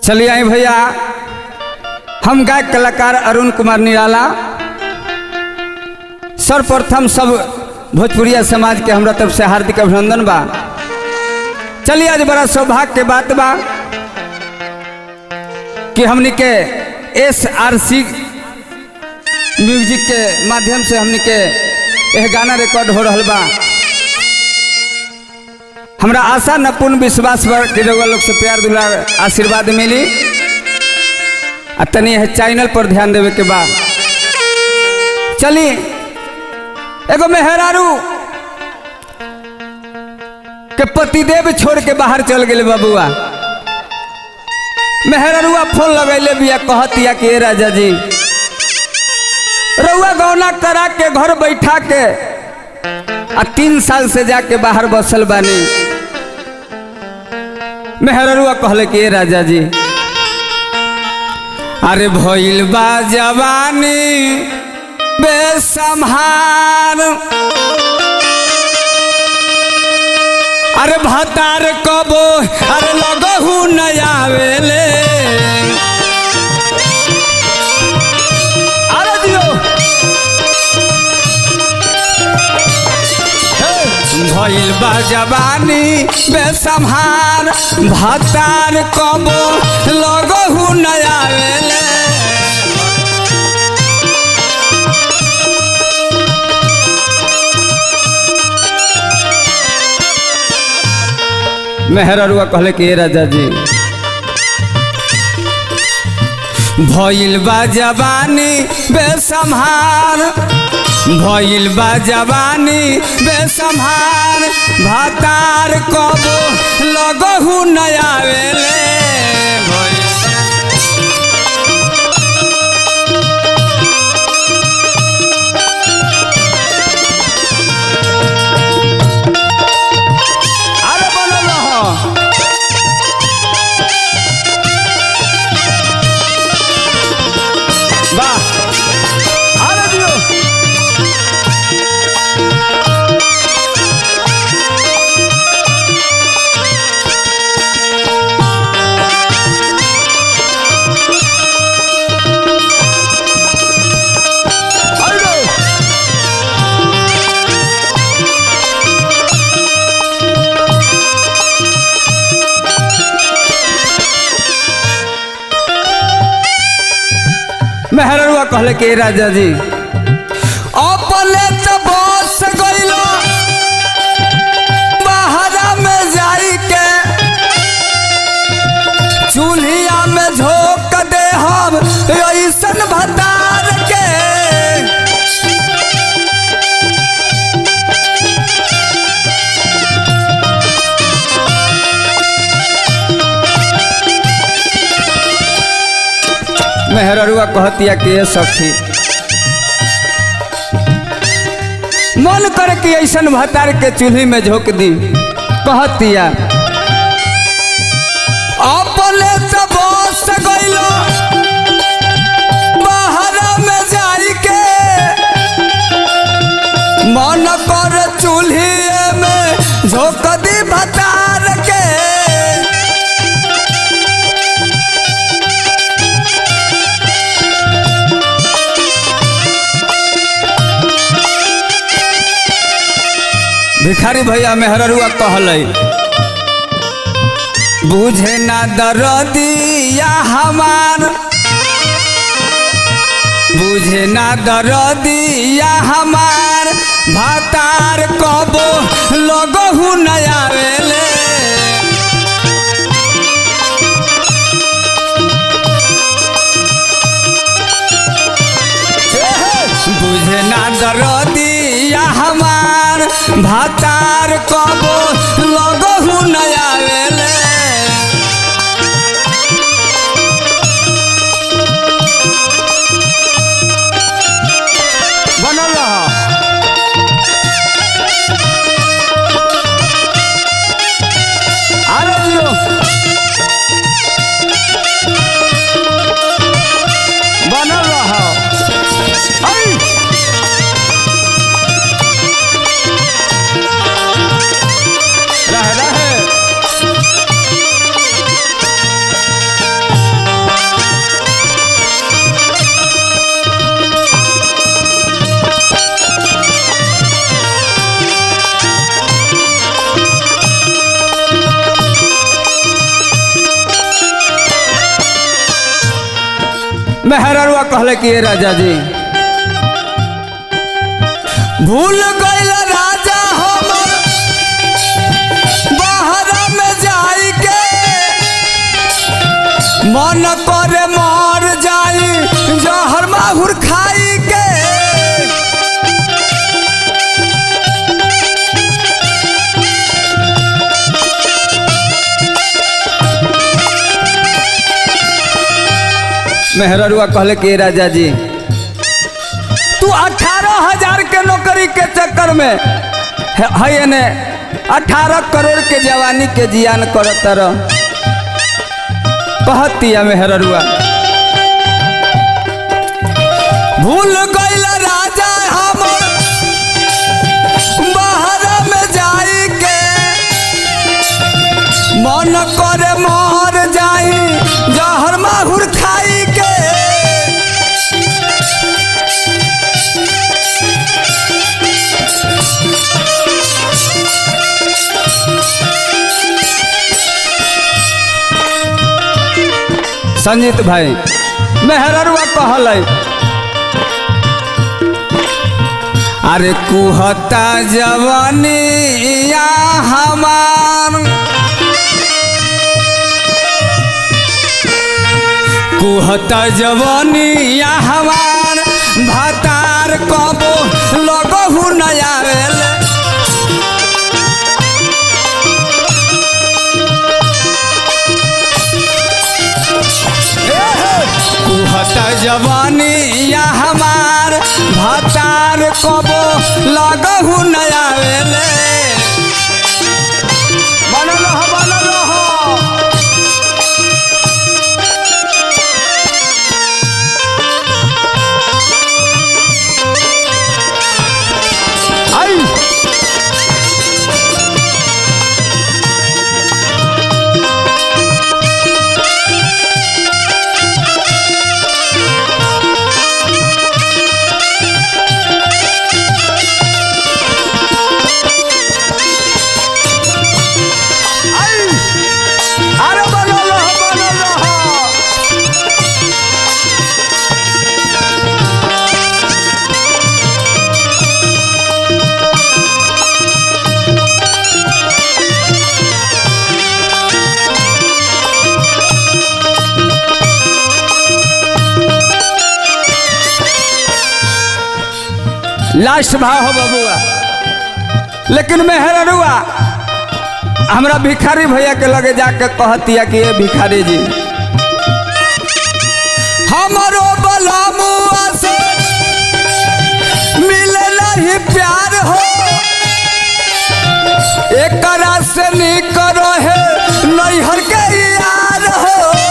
चलिए आई भैया हम गायक कलाकार अरुण कुमार निराला सर्वप्रथम सब भोजपुरिया समाज के हमरा तरफ से हार्दिक अभिनंदन बा चलिए आज बड़ा सौभाग्य के बात बा कि हमनी के एस आर सी म्यूजिक के माध्यम से हमनी के यह गाना रिकॉर्ड हो रहा बा हमरा आशा न पूर्ण विश्वास बा कि रउआ लोग से प्यार दुलार आशीर्वाद मिली आ तनी यह चैनल पर ध्यान देवे के बा चली एगो मेहरारू के पतिदेव छोड़ के बाहर चल गए बबुआ मेहरारुआ फोन लगैले बिया कहतिया कि ए राजा जी रउआ गौना करा के घर बैठा के आ तीन साल से जाके बाहर बसल बानी मेहररुआ कहले कि ए राजा जी अरे भइल बा जवानी बेसम्हार अरे भतार कबो अरे लगहू न आवेले अरे दियो भइल बा जवानी बेसम्हार भतार कबो लगहू न आवेले मेहररुआ कहले कि ए राजा जी भइल बा जवानी बेसम्हार भइल बा जवानी बेसम्हार भातार कबो लगहू न आवेले अरे बनल रह वाह अरे दियो अरे मेहररुआ कहले कि राजा जी अपने तो बस गइलो बाहरा में जाई के चूल्हिया में झोंक दे हम ऐसन भतार के मेहररुआ कहतिया कि ये सखी मन करे कि ऐसन भतार के चूल्ही में झोंक दी कहतिया अपने तो बस गइलो बाहरा में जाई के मन कर चूल्ही में झोंक दी भतार के भिखारी भैया मेहररुआ कहले बुझे ना दरदिया हमार बुझे ना दरदिया हमार भातार कबो लगहू न आवेले बुझे ना दरदिया हमार भातार कबो लगहू न आवेले बनल रह अरे दियो बनल रह ऐ मेहररुआ कहले कि ये राजा जी भूल गइल राजा हमर बाहरा में जाई के मन करे मर जाई जहर माहुर खाई के मेहररुआ कहले कि राजा जी तू अठारह हजार के नौकरी के चक्कर में है है ने अठारह करोड़ के जवानी के जियान करत रह कहतिया मेहररुआ भूल गइल राजा हमर बाहर में जाई के मन करे मर जाई जहर माहुर खाई के संजीत भाई मेहररुआ कहल अरे कुहता जवानी या हमार कुहता जवानी या हमार भातार कबो लगहु नया कुहता जवानी या हमार भातार कबो लगहु नया वेले बनल रह बनल रह आई आई अरे बनल रह बनल रह लास्ट भाव हो बबुआ लेकिन मेहररुआ हमरा भिखारी भैया के लगे जाके कहतिया कि ये भिखारी जी हमारो बलमुआ से मिले नहीं प्यार हो एकरा से निक रहे नैहर के यार हो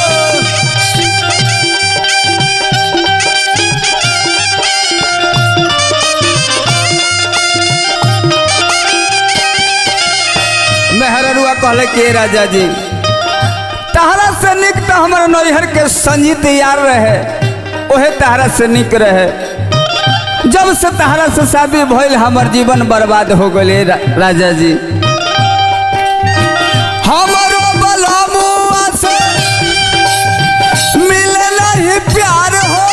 मेहररुआ कहले के राजा जी तहरा से निक तो हमारे नैहर के संजीत यार रहे ओहे तहरा से निक रहे जब से तहरा से शादी भइल हमर जीवन बर्बाद हो गए रा, राजा जी हमरो बलमुआ से मिले नहीं प्यार हो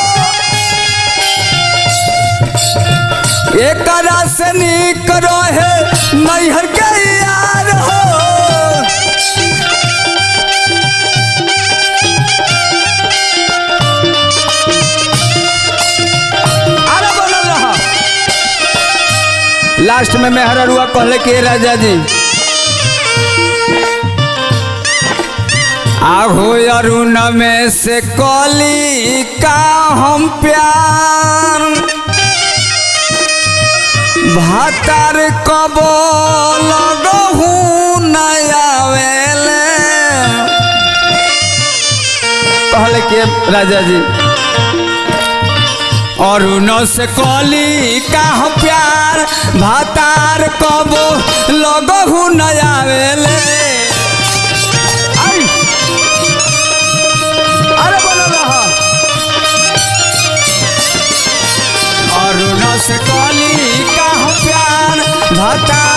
एकरा से निक रहे नैहर के यार हो अरे बनल रहा लास्ट में मेहररुआ कहले के राजा जी आहो अरुण में से कली का हम प्यार भातार कबो लगहू नया वेले कहले के राजा जी और उनो से कली का हम प्यार भातार कबो लगहू नया वेले आई! अरे बोलो रहा और उनो से कली का हम प्यार भातार